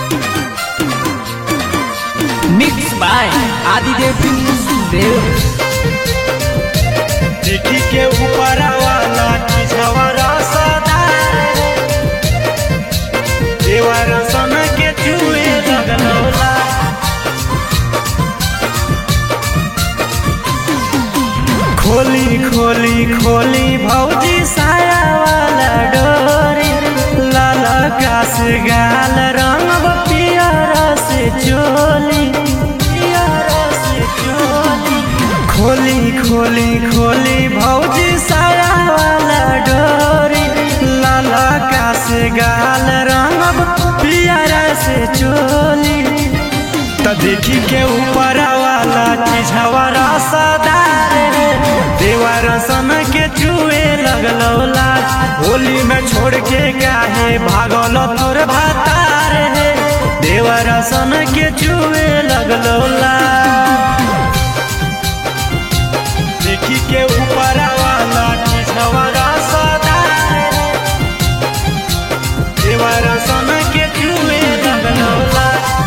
Mixed by Adidev Dev. चिट्ठी के ऊपर वाला चिझवरा सदा देवर सन के चुए लगलौला खोली खोली खोली भौजी साया वाला डोरी लाल कास गाल रंग पियर से चोली पियर से चोली खोली खोली खोली भौजी साया वाला डोरी लाल कास गाल रंग पियर से चोली त देखी के ऊपर वाला चिझवरा सदा देवर सन के चुए लगलौला होली में छोड़ के काहे भागल तोर भातार है देवर सन के चुए लगलौला देखी के ऊपर वाला चिझवरा सदा देवर सन के चुए लगलौला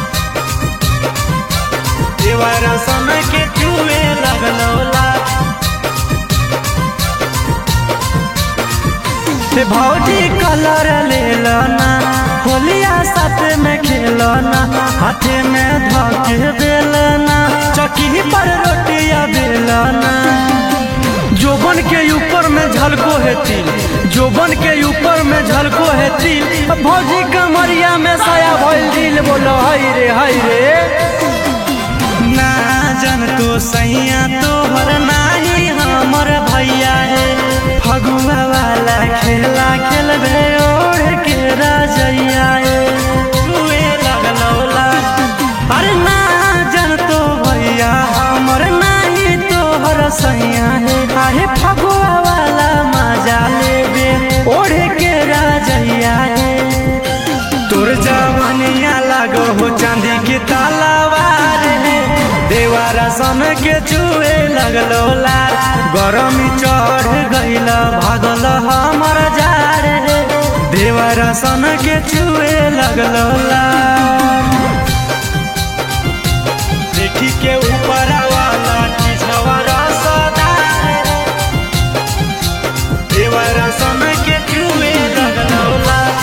देवर सन के चुए लगलौला से भौजी कलर ले ना होलिया साथ में खेलना हाथे में धके बेलना चकी पर रोटिया बेलना जोबन के ऊपर में झलको है तिल जोबन के ऊपर में झलको है तिल अब भौजी कमरिया में साया भइल दिल बोलो हाय रे हाय रे ना जन तो सैया तोहर नाही हमर भैया है फगुआ वाला खेला खेलबे ओढ़ के राजैया है तुए लगलौला अरे ना जन तो भैया हमर नाही तोहर सैया है आहे फगुआ वाला मजा लेबे ओढ़ के राजैया है तोर जवनिया लागो हो चांदी की तलवार है देवारा सन के चुए लगलो लार गरमी चढ़ गइल भागल हमर जार है देवारा सन के चुए लगलो लार देखी के ऊपर वाला चिझवरा सदा देवारा सन के चुए लगलो लार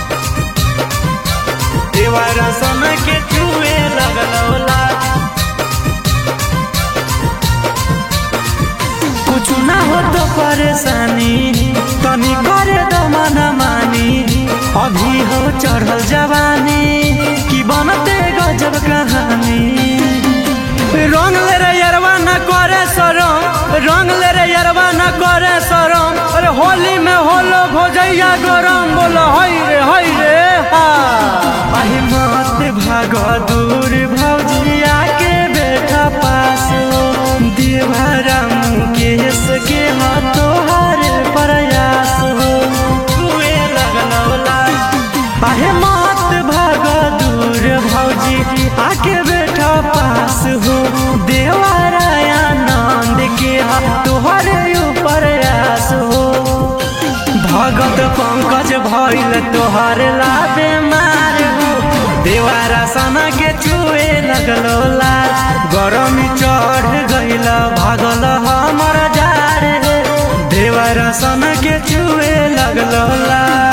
देवारा सन के चुए लगलौला कुछ ना हो तो परेशानी तनी करे दो मन मानी अभी हो चढ़ल जवानी की बनते गजब कहानी रंग ले रे यरवा न करे सरम रंग ले रे यरवा न करे सरम अरे होली में होलो भोजैया गरम बोलो हई रे हई रे हा अहि मत भाग दूर भौजिया के बेटा पास हो देवरा मुकेश के हाथ तोहार प्रयास हो तुए लगलौला अहे मत भाग दूर भौजी आके बेटा पास हो देवराया नंद के हाथ तोहरे प्रयास हो भगत पंकज भइल तोहर लाबे मार हो देवारा सना के चुए लगलो लाल गरमी चढ़ गइल भागल हमर जार देवारा सना के चुए लगलो लाल